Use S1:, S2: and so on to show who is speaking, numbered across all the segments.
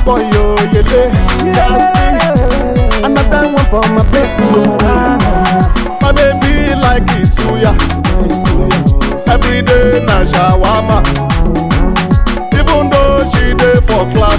S1: boy yo yele. Gatsby. Another one for my babes. My baby like Isuya. Every day na shawarma. Even though she dey for class.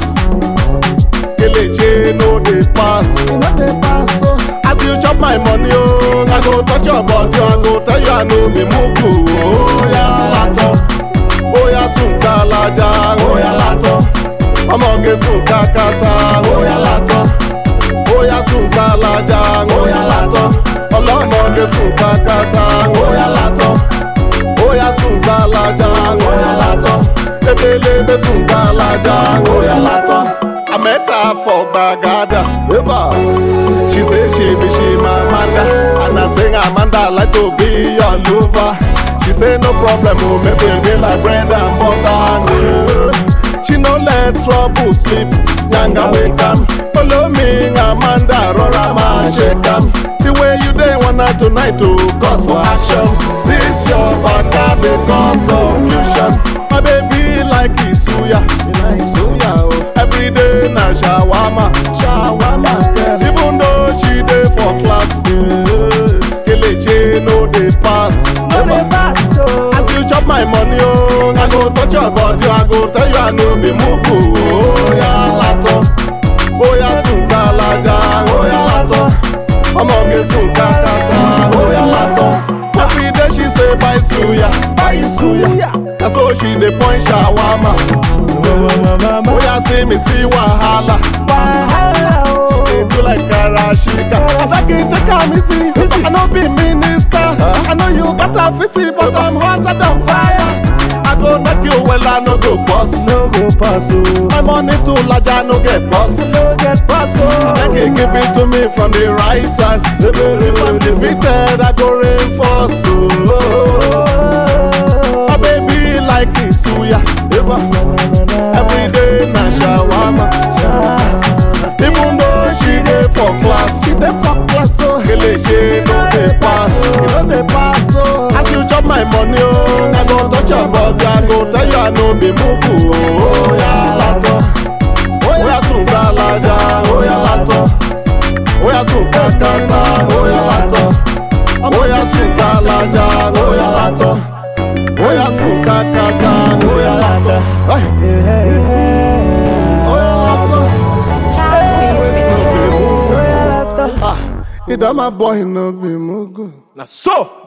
S1: Kelechi no dey pass. No dey pass o. As you chop my money o, I go touch your body, I go tell you I no be mugu. Oya latọ, oya sùn kalaja, oya latọ. Ọmọge sùn kakata, oya latọ. Oya sùn kalaja, oya latọ. Ọlọ́mọge sùn kakata, oya latọ. Oya sùn kalaja, oya latọ. Ebelebe sùn kalaja, oya latọ. I met her for Bagada. She say she be she my Amanda, and I sing Amanda I like to be your lover. She say no problem, oh make we be like bread and butter. Yeah. She no let trouble sleep, nyanga wake am. Follow me, Amanda, rora ma shake am. The way you dey one night tonight to cause for action. This your baka dey cause confusion. My baby like Isuya, Isuya oh. Every day na shawarma, shawarma. Girl. Even though she dey for class, yeah. Kelechi no dey pass.
S2: No dey pass o.
S1: As you chop my money, oh, I go touch your body, I go tell you I no be mugu. Oya latọ, oya sùn kalaja, oya latọ. Ọmọge sùn kakata, oya latọ. Every day she say buy suya, buy suya. Na so she dey point shawarma. Oya see me see wahala.
S2: Wahala o.
S1: Dey do like karashika. Abeg take am easy. I no be minister. I know you got a fizzy, but I'm hotter than fire. I go knock you well, I no go bust.
S2: No go pass o.
S1: My money too large, I no get bust.
S2: No get pass o.
S1: Make you give it to me from the right side. If I'm defeated, I go reinforce. Oh, my baby like Isuya. Every day na shawarma. Even though she dey for class, she dey for class so Kelechi no dey pass, e no dey pass o. As you chop my money o, I go touch your body, I go tell you I no be mugu o. Oya latọ, oya sùn gbalaja, oya latọ, oya sùn kakata, oya latọ, oya sùn gbalaja, oya latọ, oya sùn kakata, oya latọ. Ay, Oya latọ. Ah, it my boy no be mugu.
S2: Na so.